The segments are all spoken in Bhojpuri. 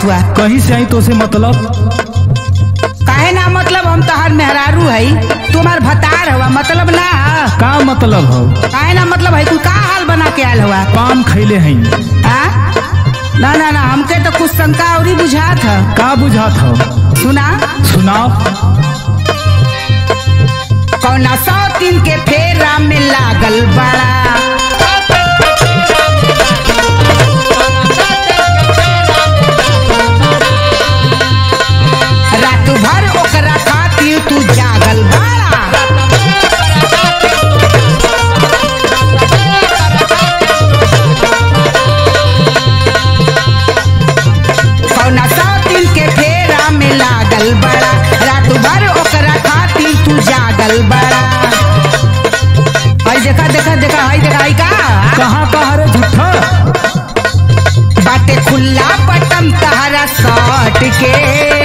आवत हुआ कहीं से आई तो से मतलब काहे ना मतलब हम तहार मेहरारू है तू हमार भतार हुआ मतलब ना ह। का मतलब हो काहे ना मतलब है तू का हाल बना के आयल हुआ पान खैले हैं हाँ? ना ना ना हमके तो कुछ शंका और ही बुझात है का बुझात हो सुना सुनाओ कौना सौ दिन के फेरा में लागल बड़ा रात भर ओकरा खातिर तू जागल बड़ा कौना सौ दिन के फेरा में लागल बड़ा रात भर ओकरा खातिर तू जागल बड़ा हई देखा देखा देखा हई देखा हई का कहाँ कहाँ रे झूठा बाटे खुला बटम तहरा सट के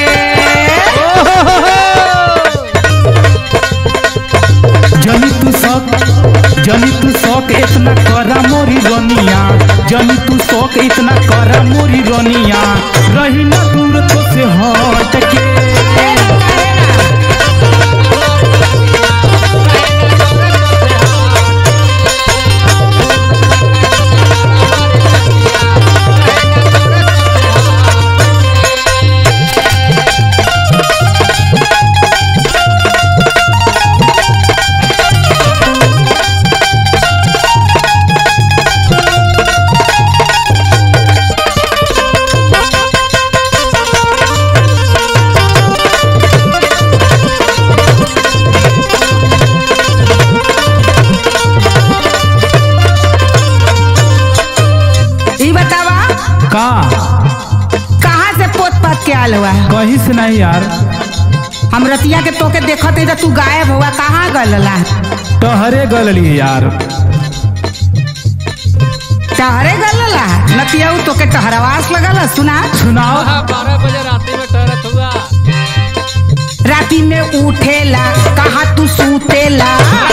जनी तू शौक जनी तू शौक इतना करा मोरी रनिया जनी तू शौक इतना करा मोरी रनिया रही ना दूर तो से हट के ई बतावा का कहाँ से पोत पात के आयल हुआ कहीं से नहीं यार हम रतिया के तोके देखत हई त तू गायब हुआ कहाँ गलला टहरे गलली यार टहरे गलला नतिया तोके टहरवास लगल सुना सुनाओ बारह बजे रात में टहरत हुआ राती में उठेला कहाँ तू सूतेला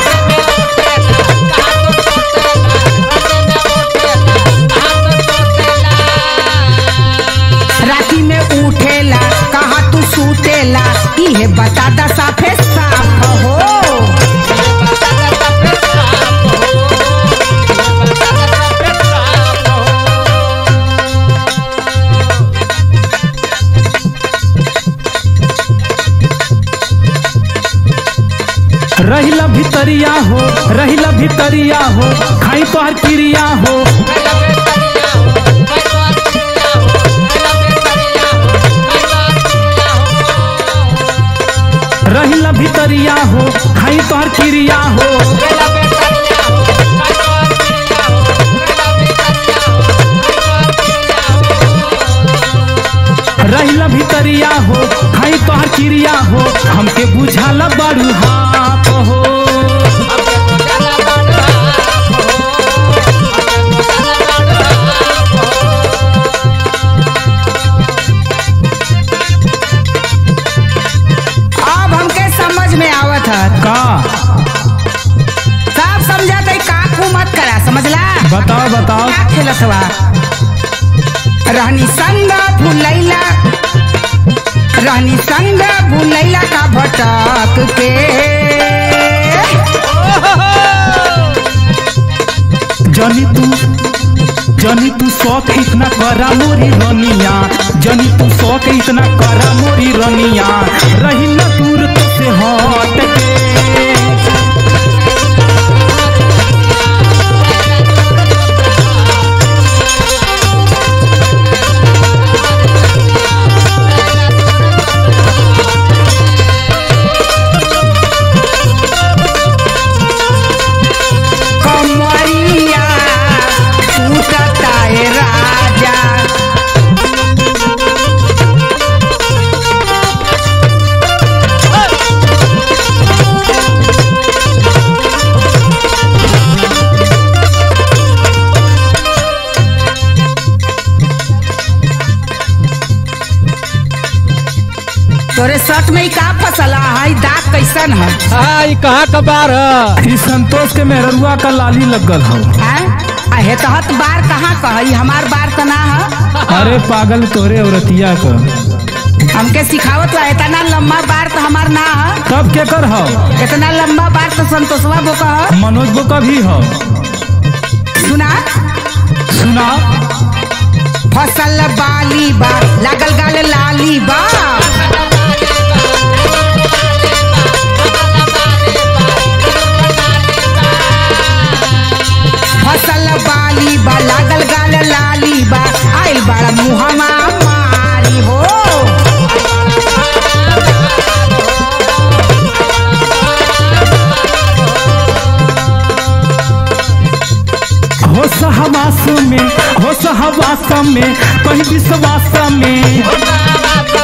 राती में उठेला कहाँ तू सूतेला इहे बता दा साफे साफ हो रहिला भितरिया हो रहिला भितरिया हो खाई तोहर क्रिया हो रहिला भितरिया हो खाई तोहर क्रिया हो रहिला भितरिया हो खाई तोहर क्रिया हो हमके बुझाला बड़ू हाथ हो अब हमके समझ में आवत है का सब समझत है काकू मत करा समझला बताओ बताओ क्या खेलत हुआ रहनी संग भूलैला रहनी संग भूलैला का भटक के जनी तू जनी तू शौक इतना करा मोरी रनिया जनी तू शौक इतना करा मोरी रनिया रही न दूर तो से हट के कमरिया टूटता है राजा तोरे शर्ट में ही का फसला है दाग कैसन है हाँ ई कहाँ का बार है ई संतोष के मेहरुआ का लाली लगल हो हैं? आ हेतहत बार कहाँ कही हमार बार तो ना है अरे पागल तोरे औरतिया का हमके सिखावत ला इतना लंबा बार तो हमार ना है कब के कर हो इतना लंबा बार तो संतोषवा बो का है मनोज बो का भी हो सुना सुना फसल बाली बा लागल गाल लाली बा फसल बाली बा लागल गाल लाली बा आइल बड़ा मुहमा मारी हो हो सहवास में हो सहवास में कहीं विश्वास में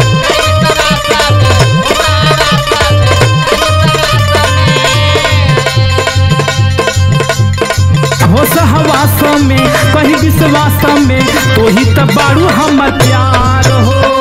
हो सहवास में कहीं विश्वास में तो ही तो बारू हमर प्यार हो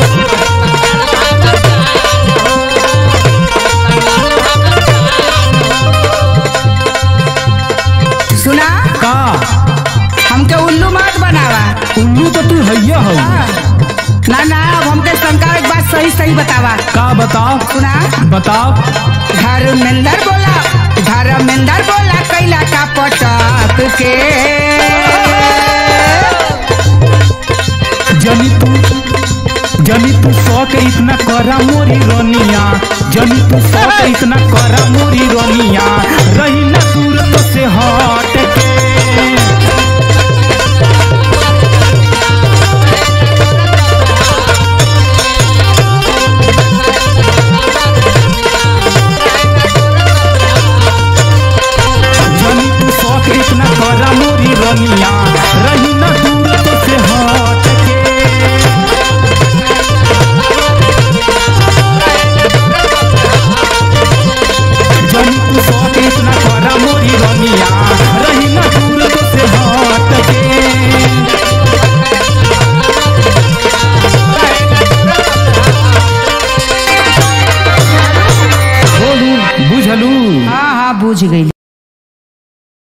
सुना का हमके उल्लू मत बनावा उल्लू तो तू हैया हो हाँ। ना ना अब हमके शंका एक बात सही सही बतावा का बताओ सुना बताओ धर्मेंद्र बोला धर्मेंद्र बोला कैला का पटक के जनी तू जनी तू शौक इतना करा मोरी रोनिया जनी तू शौक इतना करा मोरी रोनिया रही ना दूर तो से हट